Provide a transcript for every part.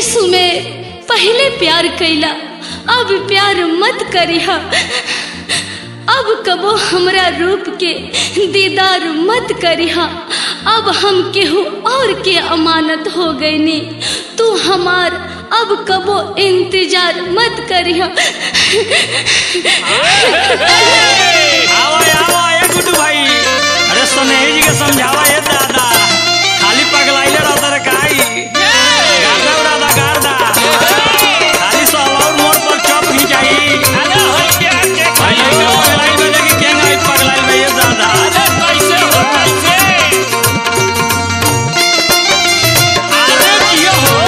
यीशु में पहले प्यार कैला अब प्यार मत करिहा अब कबो हमरा रूप के दीदार मत करिहा अब हम केहू और के अमानत हो गईनी तू हमार अब कबो इंतजार मत करिहा आवा आवा ए गुड्डू भाई अरे सुनेही जी के समझावा ए दादा खाली पगलाइले रहता रे काई गार्दा उड़ादा गार्दा खाली सहलाउर मोड़ पर चप घिंचाई अरे हो क्या के भाई ये के पगलाई में देखी केंगा ई पगलाई में ये दादा अरे कैसे हो कैसे अरे कियो हो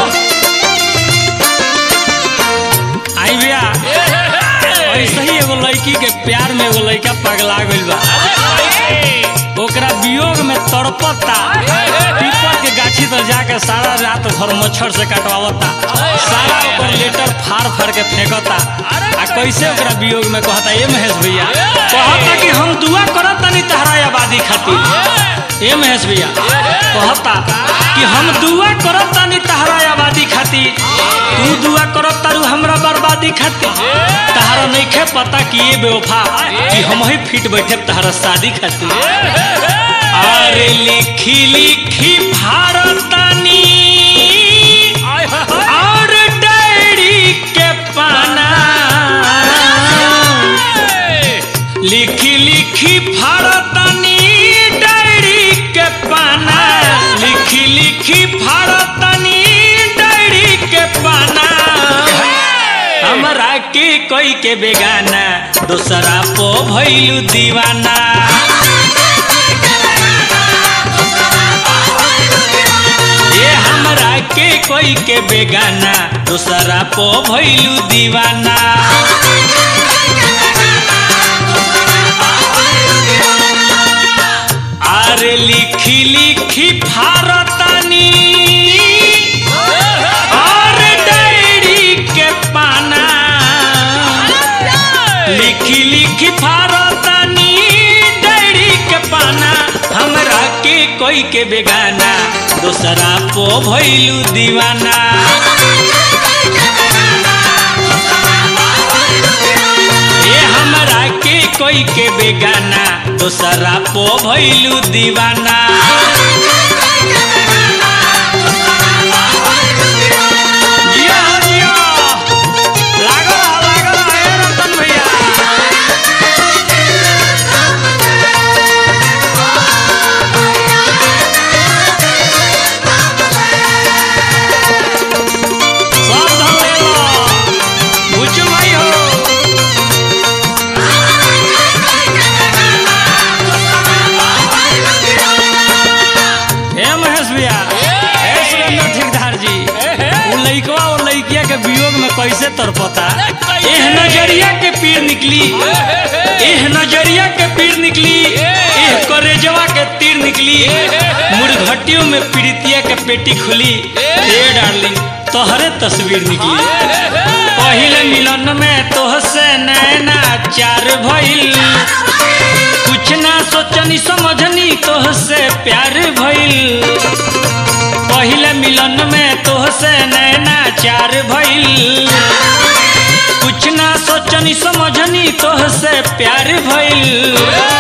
आई भैया ऐसे ही एगो लड़की के प्यार में एगो लड़का पगला गइल बा ओकरा वियोग में तड़पता पीपल के गाछी तर जाके सारा रात भर मच्छर से कटवावता सारा ओकर लेटर फाड़ फाड़ के फेंकता आ कैसे ओकरा वियोग में कहता ए महेश भैया कहता कि हम दुआ करत तनी तहरा आबादी खातिर ए महेश भैया कहता कि हम दुआ करत तनी तहरा आबादी खातिर तू दुआ करत तारू हमरा बर्बादी खातिर तहरा नइखे पता कि ये बेवफा कि हम ही फिट बैठे तहरा शादी खातिर अरे लिखी लिखी भारतानी और डायरी के पाना लिखी लिखी भारतानी डायरी के पाना लिखी लिखी भारतानी डायरी के पाना हमरा के कोई के बेगाना दूसरा पो भइलू दीवाना ये हमरा के कोई के बेगाना दूसरा पो भइलू दीवाना अरे लिखी लिखी भारतानी और डायरी के पाना लिखी लिखी भारतानी डायरी के पाना हमरा के कोई के बेगाना दूसरा पो भइलू दीवाना ये हमरा के कोई के बेगाना दूसरा पो भइलू दीवाना जिया जिया लागल रहा लागल रहा ए रतन भैया सब धन ले लो बुचु भाई हो हे महेश भैया हे सुरेंद्र ठेकेदार जी वो लइकवा और लइकिया के वियोग में कैसे तड़पता एह नजरिया के पीर निकली एह नजरिया के पीर निकली एह करेजवा के तीर निकली मुर्घटियों में पीड़ितिया के पेटी खुली ए डार्लिंग तोहरे तस्वीर निकली पहले मिलन में तोहसे नैना चार भइल कुछ ना सोचनी समझनी तोहसे प्यार भइल पहले मिलन में तोहसे नैना चार भइल कुछ ना सोचनी समझनी तोहसे प्यार भइल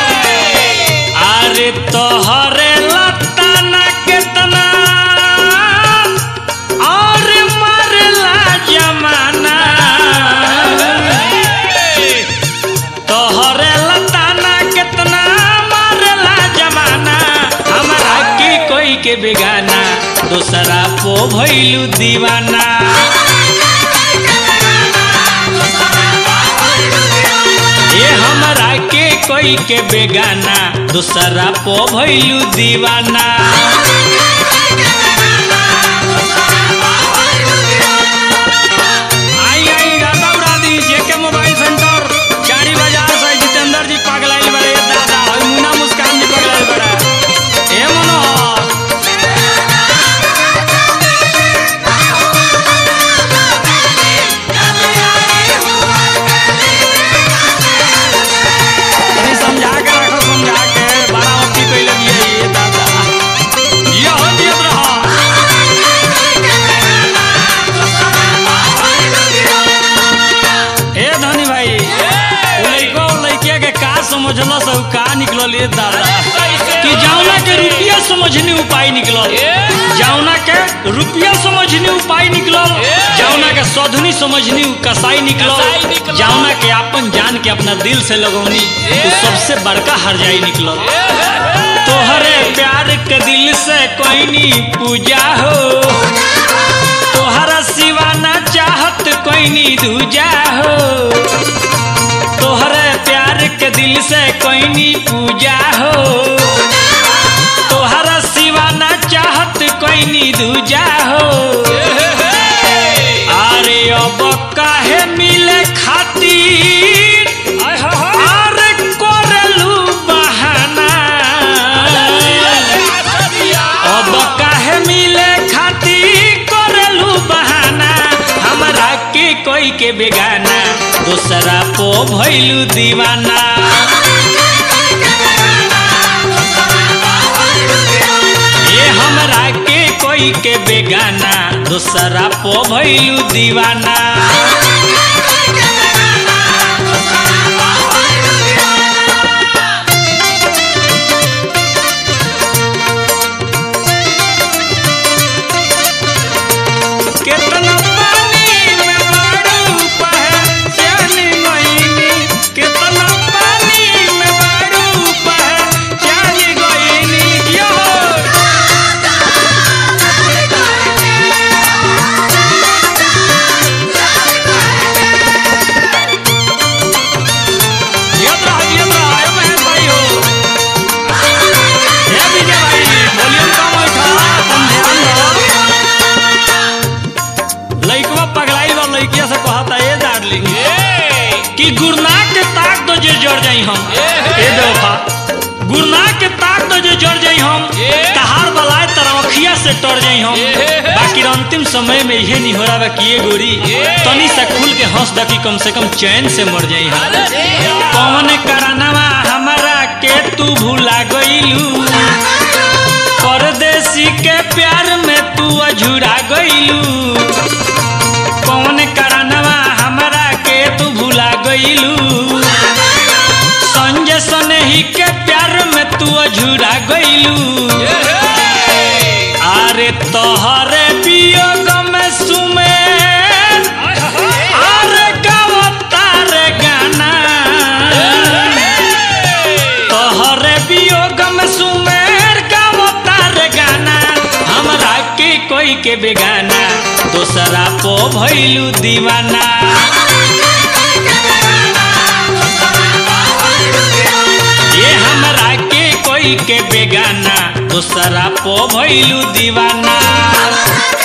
अरे तोहरे लताना केतना और मरला जमाना तोहरे लताना केतना मारला जमाना हमरा के कोई के बेगाना दूसरा पो भइलू दीवाना ये हमरा के कोई के बेगाना दूसरा पो भइलू दीवाना आई आई दादा उड़ा दी जेके मोबाइल सेंटर गाड़ी बाजार से जितेंद्र जी पगलाइल बड़े दादा और मुन्ना मुस्कान जी पगलाइल बड़ा ए मनोहर तनी समझा के रखो समझा के बड़ा अति कइले बिया ये दादा ए दादा कैसे कि जावना के रुपया समझनी उपाय निकलल ए। जावना के रुपया समझनी उपाय निकलल ए। जावना के सधनी समझनी उ कसाई निकलल कसाई निकलल। जावना के अपन जान के अपना दिल से लगौनी ए। उ सबसे बड़का हरजाई निकलल तोहरे प्यार के दिल से कोई नी पूजा हो तोहरा सिवा ना चाहत कोई नी दूजा हो तोहरे प्यार के दिल से कोई नी पूजा हो तोहरा सिवा ना चाहत कोई नी दूजा हो अरे अब काहे मिले खातिर अरे कोरलू बहाना अब काहे मिले खातिर कोरलू बहाना हमरा के कोई के बेगाना दूसरा पो भइलू दीवाना ये हमरा के कोई के बेगाना दूसरा पो भइलू दीवाना केतना पानी में बाड़ू पहचान गइनी केतना पानी में बाड़ू पहचान गइनी यो याद रहा याद रहा आयो महेश भाई हो हे विजय भाई वॉल्यूम कम है था तुम ध्यान दो लइकवा पगलाई बा लइकिया से कहता ए डार्लिंग कि गुरना के ताक दो जे जड़ जाई हम ए बेवफा गुरना के ताक दो जे जड़ जाई हम ए। तहार बलाए तरवखिया से टर जाई हम ए। बाकी अंतिम समय में इहे नहीं हो रहा कि ये गोरी ए। तनी से खुल के हंस द कि कम से कम चैन से मर जाई हम कौन करनवा हमरा के तू भुला गइलू परदेसी के प्यार में तू अझुरा गइलू कौन करनवा हमरा के तू भुला गइलू संजय सनही के प्यार में तू अझुरा गइलू अरे तोहरे वियोग में सुमेर अरे गावता रे गाना तोहरे वियोग में सुमेर गावता रे गाना हमरा के कोई के बेगाना दोसरा पो भइलू दीवाना ये हमरा के कोई के बेगाना दोसरा पो भइलू दीवाना